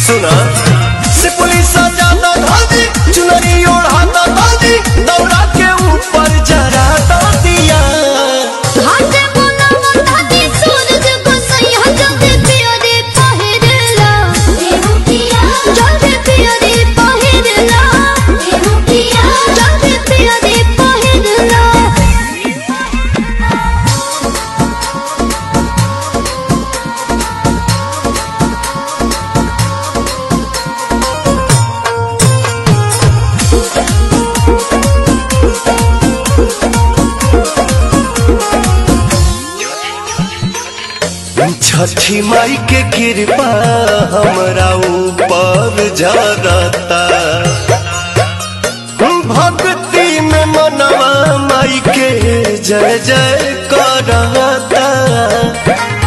सुना से पुलिस ज्यादा धादी चुनरी ओढ़ाता दादी दौरा के ऊपर जरा दिया हाथ बोलावा दादी सूरज को सैया जल्दी पिया रे पहिरला देहु पिया जल्दी पिया रे पहिरला देहु पिया जल्दी पिया रे पहिरला छठी माई के कृपा हमरा ऊपर जरता भक्ति में मनवा माई के जय जय करता